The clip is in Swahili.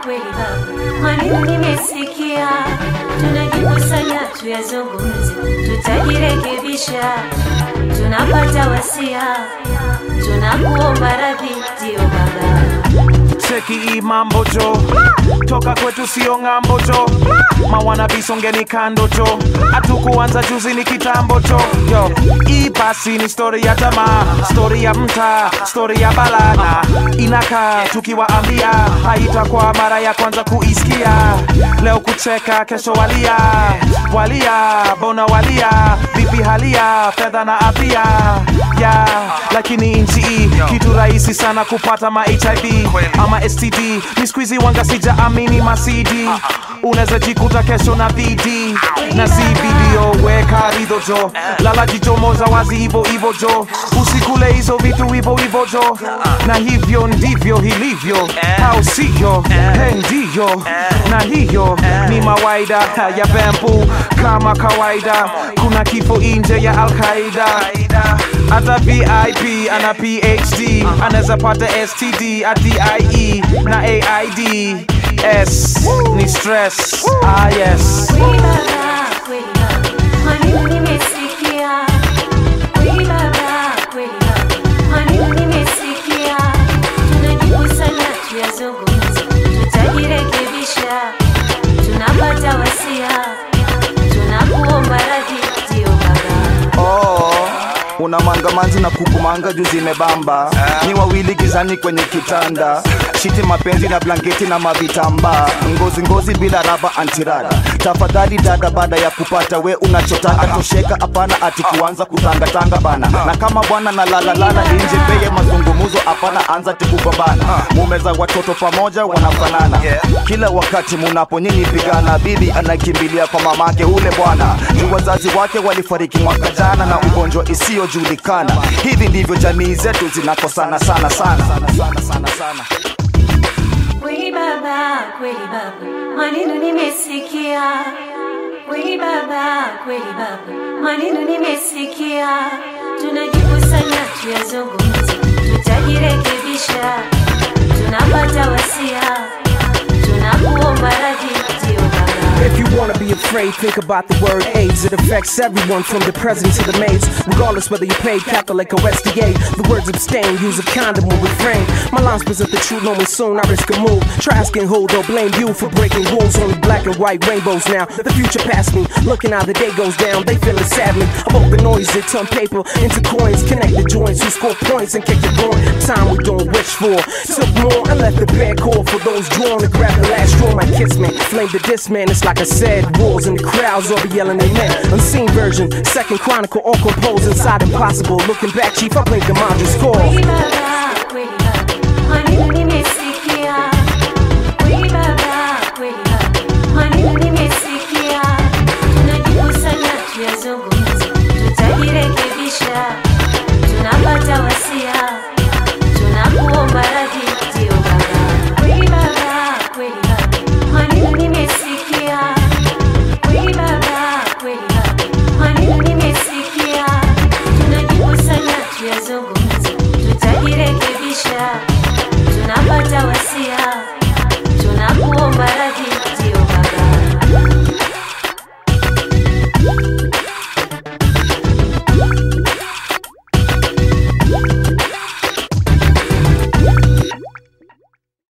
kweli baba, maneno nimesikia, tunajikusanya tuyazungumze, tutajirekebisha, tunapata wasia, tunakuomba radhi, ndio baba. cheki hii mambo jo toka kwetu sio ng'ambo jo mawana visongeni kando jo hatukuanza juzi ni kitambo jo yo hii basi ni stori ya tamaa stori ya mtaa stori ya balana inakaa tukiwaambia haitakuwa mara ya kwanza kuisikia leo kucheka kesho walia walia bona walia vipi halia fedha na afya ya lakini nchi hii kitu rahisi sana kupata ma hiv ama std ni skuizi wanga sija amini masidi unaweza jikuta kesho na vd na zividio weka ridho jo lala jichomoza wazi hivo hivo jo usikule hizo vitu hivo hivo jo na hivyo ndivyo hilivyo au sio He, ndiyo na hiyo ni mawaida ya bambu kama kawaida kuna kifo nje ya alqaida hata vip ana phd anaweza pata std adie na aid s ni stress ah yes Kweli baba, kweli baba, maneno nimesikia. Kweli baba, kweli baba, maneno nimesikia. Tunajikusanya tuyazungumze, tutajirekebisha, tunapata wasia, tunakuomba radhi, ndio baba. Oh, una mangamanzi na kukumanga juu zimebamba ni wawili gizani kwenye kitanda shiti mapenzi na blanketi na mavitamba ngozi ngozi bila raba antirada tafadhali dada baada ya kupata we unachotaka tosheka hapana ati kuanza kutangatanga bana na kama bwana na lalalala nje peye mazungumuzo hapana anza tikugombana mumeza watoto pamoja wanafanana kila wakati munapo nyinyi pigana bibi anakimbilia kwa mamake ule bwana juu wazazi wake walifariki mwaka jana na ugonjwa isiyojulikana hivi ndivyo jamii zetu zinakosana sana sana, sana, sana, sana, sana. Kweli baba, kweli baba, maneno nimesikia. Kweli baba, kweli baba, maneno nimesikia. Tunajikusanya tuyazungumze, tutajirekebisha, tunapata wasia, tunakuomba radhi, ndio baba. If you wanna be afraid, think about the word AIDS. It affects everyone from the president to the maids, regardless whether you paid Catholic or SDA. The words abstain, use a condom or refrain. My lines present the truth, knowing soon I risk a move. Try asking who, they'll blame you for breaking rules. Only black and white rainbows now. The future past me, looking how the day goes down. They feel it sadly. About the noise, they turn paper into coins. Connect the joints, who score points and kick the going. Time we don't wish for. Took more and left the bad call for those drawn to grab the last straw. My kiss man, flame the diss man. It's like I said, wolves in the crowds all be yelling amen. Unseen version, second chronicle, all composed inside impossible. Looking back, chief, I blame the Mandra score. Kweli baba,